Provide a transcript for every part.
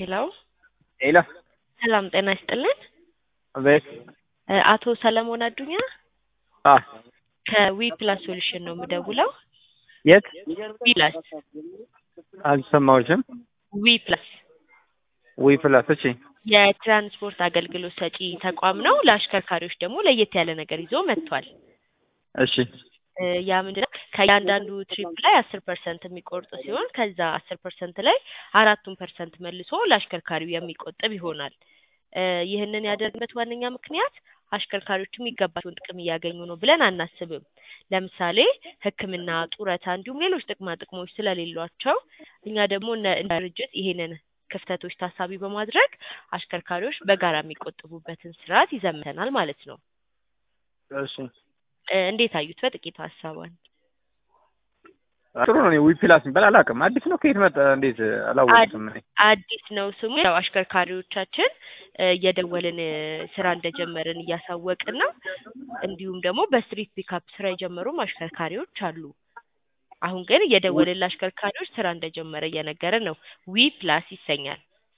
ሄሎ ሄሎ ሰላም ጤና ይስጥልን። ቤት እ አቶ ሰለሞን አዱኛ አ ከዊ ፕላስ ሶሉሽን ነው የምደውለው። የት ዊ ፕላስ አልሰማሁሽም። ዊ ፕላስ ዊ ፕላስ እሺ የትራንስፖርት አገልግሎት ሰጪ ተቋም ነው። ለአሽከርካሪዎች ደግሞ ለየት ያለ ነገር ይዞ መጥቷል። እሺ እ ያ ምንድነው ከእያንዳንዱ ትሪፕ ላይ አስር ፐርሰንት የሚቆርጥ ሲሆን ከዛ አስር ፐርሰንት ላይ አራቱን ፐርሰንት መልሶ ለአሽከርካሪው የሚቆጥብ ይሆናል። እ ይህንን ያደረግበት ዋነኛ ምክንያት አሽከርካሪዎቹ የሚገባቸውን ጥቅም እያገኙ ነው ብለን አናስብም። ለምሳሌ ሕክምና፣ ጡረታ እንዲሁም ሌሎች ጥቅማ ጥቅሞች ስለሌሏቸው እኛ ደግሞ እንደ እንደ ድርጅት ይሄንን ክፍተቶች ታሳቢ በማድረግ አሽከርካሪዎች በጋራ የሚቆጥቡበትን ስርዓት ይዘምተናል ማለት ነው። እሺ እ እንዴት አዩት? በጥቂቱ ሀሳቧን ጥሩ ነው። እኔ ዊ ፕላስ የሚባል አላውቅም። አዲስ ነው። ከየት መጣ? እንዴት አላወቅም። እኔ አዲስ ነው ስሙ። ያው አሽከርካሪዎቻችን እ እየደወልን እ ስራ እንደጀመርን እያሳወቅን ነው። እንዲሁም ደግሞ በስትሪት ፒካፕ ስራ የጀመሩም አሽከርካሪዎች አሉ። አሁን ግን እየደወልን ለአሽከርካሪዎች ስራ እንደጀመረ እየነገረን ነው። ዊ ፕላስ ይሰኛል።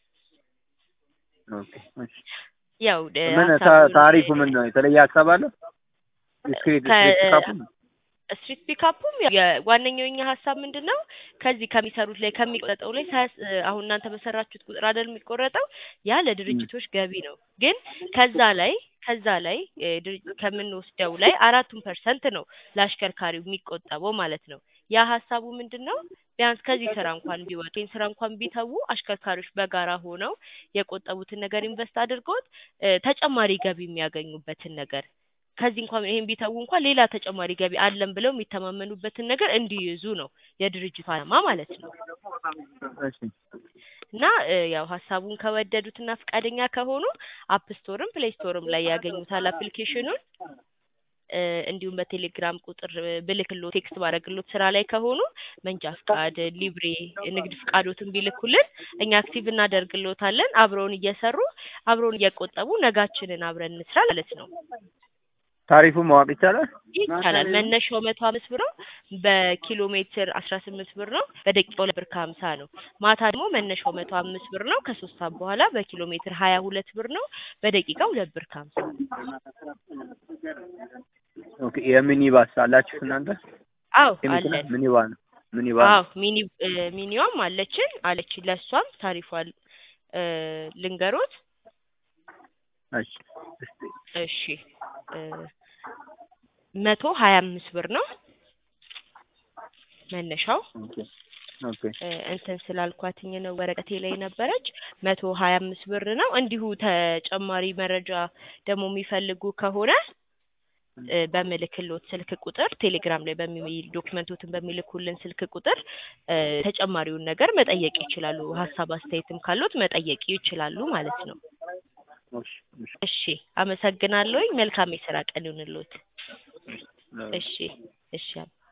ኦኬ እሺ። ያው እ ምን ታ- ሀሳቡን- ታሪፉ ምን ነው? የተለየ ሀሳብ አለ? ስክሪት ከ- ስክሪት ካፑ ስትሪት ፒካፑም የዋነኛው የኛ ሀሳብ ምንድን ነው ከዚህ ከሚሰሩት ላይ ከሚቆረጠው ላይ ሳያስ- እ አሁን እናንተ በሰራችሁት ቁጥር አይደል የሚቆረጠው ያ ለድርጅቶች ገቢ ነው። ግን ከዛ ላይ ከዛ ላይ እ ድርጅ- ከምንወስደው ላይ አራቱን ፐርሰንት ነው ለአሽከርካሪው የሚቆጠበው ማለት ነው። ያ ሀሳቡ ምንድን ነው ቢያንስ ከዚህ ስራ እንኳን ቢወጡ ይህን ስራ እንኳን ቢተዉ አሽከርካሪዎች በጋራ ሆነው የቆጠቡትን ነገር ኢንቨስት አድርገውት እ ተጨማሪ ገቢ የሚያገኙበትን ነገር ከዚህ እንኳን ይሄን ቢተዉ እንኳን ሌላ ተጨማሪ ገቢ አለን ብለው የሚተማመኑበትን ነገር እንዲይዙ ነው የድርጅቱ ዓላማ ማለት ነው። እሺ እና እ ያው ሀሳቡን ከወደዱትና ፈቃደኛ ከሆኑ አፕ ስቶርም ፕሌይ ስቶርም ላይ ያገኙታል አፕሊኬሽኑን። እ እንዲሁም በቴሌግራም ቁጥር እ ብልክሎት ቴክስት ባደረግሎት ስራ ላይ ከሆኑ መንጃ ፍቃድ፣ ሊብሬ፣ ንግድ ፍቃዶትን ቢልኩልን እኛ አክቲቭ እናደርግሎታለን። አብረውን እየሰሩ አብረውን እየቆጠቡ ነጋችንን አብረን እንስራ ማለት ነው። ታሪፉ ማወቅ ይቻላል? ይቻላል። መነሻው መቶ አምስት ብር ነው። በኪሎ ሜትር አስራ ስምንት ብር ነው። በደቂቃው ሁለት ብር ከሀምሳ ነው። ማታ ደግሞ መነሻው መቶ አምስት ብር ነው። ከሶስት ሰዓት በኋላ በኪሎ ሜትር ሀያ ሁለት ብር ነው። በደቂቃ ሁለት ብር ከሀምሳ ነው። ኦኬ የሚኒባስ አላችሁ እናንተ? አዎ የመኪና አለን። ሚኒባ ነው። ሚኒባ ነው። አዎ ሚኒ እ ሚኒዋም አለችን አለችን። ለእሷም ታሪፏል እ ልንገሮት። እሺ እስቲ እሺ እ መቶ ሀያ አምስት ብር ነው መነሻው ኦኬ ኦኬ እ እንትን ስላልኳትኝ ነው ወረቀቴ ላይ ነበረች። መቶ ሀያ አምስት ብር ነው። እንዲሁ ተጨማሪ መረጃ ደግሞ የሚፈልጉ ከሆነ እ በምልክሎት ስልክ ቁጥር ቴሌግራም ላይ በሚ ዶክመንቶትን በሚልኩልን ስልክ ቁጥር እ ተጨማሪውን ነገር መጠየቅ ይችላሉ። ሀሳብ አስተያየትም ካሉት መጠየቅ ይችላሉ ማለት ነው። እሺ እሺ እሺ አመሰግናለሁኝ። መልካም የስራ ቀን ይሁንልዎት። እሺ እሺ